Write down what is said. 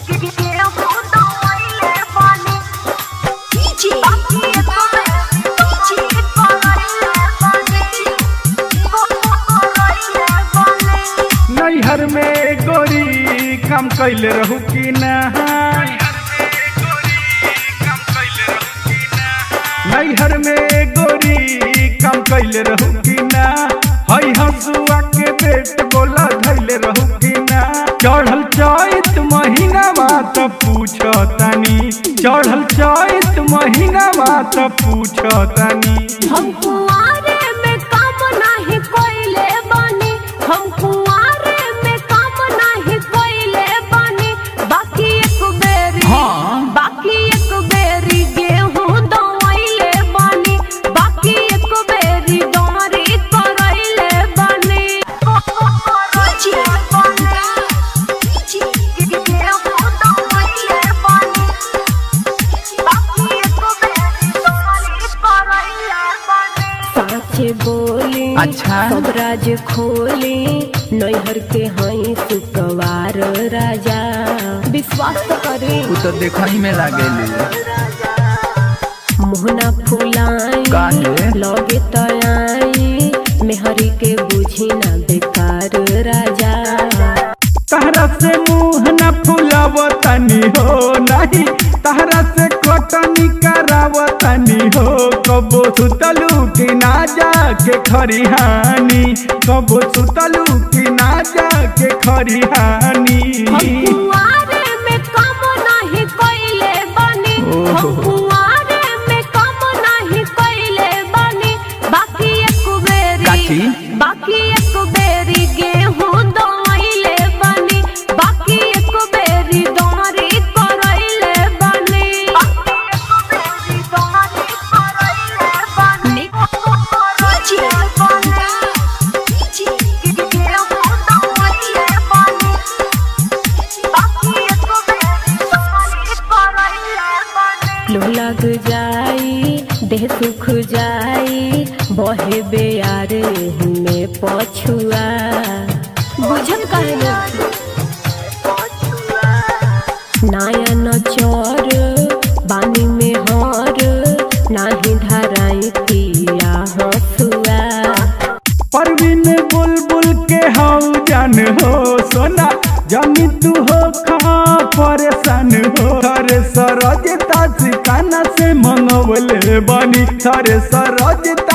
नैहर में गोरी काम कैले रहू कि ना नैहर में गोरी काम कैले रहू कि ना हई हंसुआ के बेट बोला धैले रहू कि ना चढ़ल चैत महीना बात पूछ तनी चढ़ल चैत महीना बात पूछ तनी हम कुआरे में काम नाही कोइले बानी हम कुआरे में काम नाही कोइले बानी बाकी एक बेरी हाँ। बाकी एक बेरी गेहूं दवाइले बानी बाकी एक बेरी डोरी करैले बानी साचे बोली अच्छा। सब राज खोली नैहर के हई सुकवार राजा विश्वास तो करी उ तो देखही में लागेली मोहना फुलाई काहे? लगे तयाई मेहरी के बुझी ना बेकार राजा तहरा से मुंह न फुलाव तनी हो नहीं तहरा से कटनी कराव तनी हो कबो सुतलू कि ना जाके खरिहानी कबो सुतलू कि ना जाके खरिहानी हम कुआरे में काम नाही कोइले बानी हम ओहो। कुआरे में काम नाही कोइले बानी बाकी एक बेरी काची? बाकी एक बेरी गेहूं दवाइले बानी बाकी एक बेरी डोरी करैले बानी लो लग जाई देह सुख जाई बहे बेयार में पछुआ बुझल काहे नहीं? नायन चोर बानी में हर नाही धराई पिया हसुआ परवीन बुलबुल के हाउ जान हो सोना जानी तू हो खा परेशान हो थारे सरजता सिकाना से मंगवले बानी थारे सरजता